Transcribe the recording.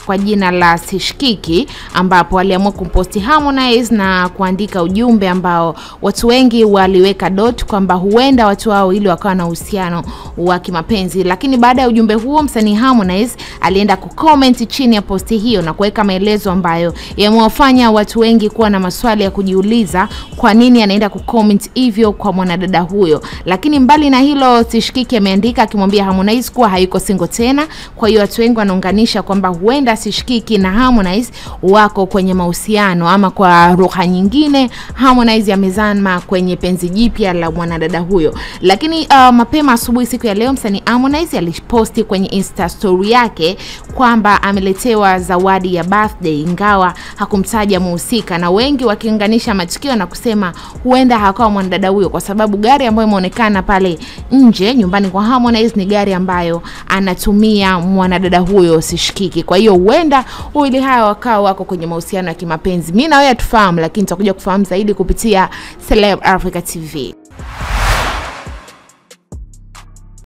kwa jina la Sishikiki, ambapo aliamua kumposti Harmonize na kuandika ujumbe ambao watu wengi waliweka dot kwamba huenda watu hao ili wakawa na uhusiano wa kimapenzi. Lakini baada ya ujumbe huo, msanii Harmonize alienda kucomment chini ya posti hiyo na kuweka maelezo ambayo yamewafanya watu wengi kuwa na maswali ya kujiuliza kwa nini anaenda kucomment hivyo kwa mwanadada huyo. Lakini mbali na hilo, Sishikiki ameandika akimwambia Harmonize kuwa hayuko single tena. Kwa hiyo watu wengi wanaunganisha kwamba huenda Sishikiki na Harmonize wako kwenye mahusiano, ama kwa lugha nyingine Harmonize amezama kwenye penzi jipya la mwanadada huyo. Lakini uh, mapema asubuhi siku ya leo msanii Harmonize aliposti kwenye Insta story yake kwamba ameletewa zawadi ya birthday, ingawa hakumtaja muhusika, na wengi wakiunganisha matukio na kusema huenda hakawa mwanadada huyo, kwa sababu gari ambayo imeonekana pale nje nyumbani kwa Harmonize ni gari ambayo anatumia mwanadada huyo Sishikiki. Kwa hiyo huenda wawili hawa wakawa wako kwenye mahusiano ya kimapenzi. Mimi na wewe hatufahamu, lakini tutakuja kufahamu zaidi kupitia Celeb Africa TV.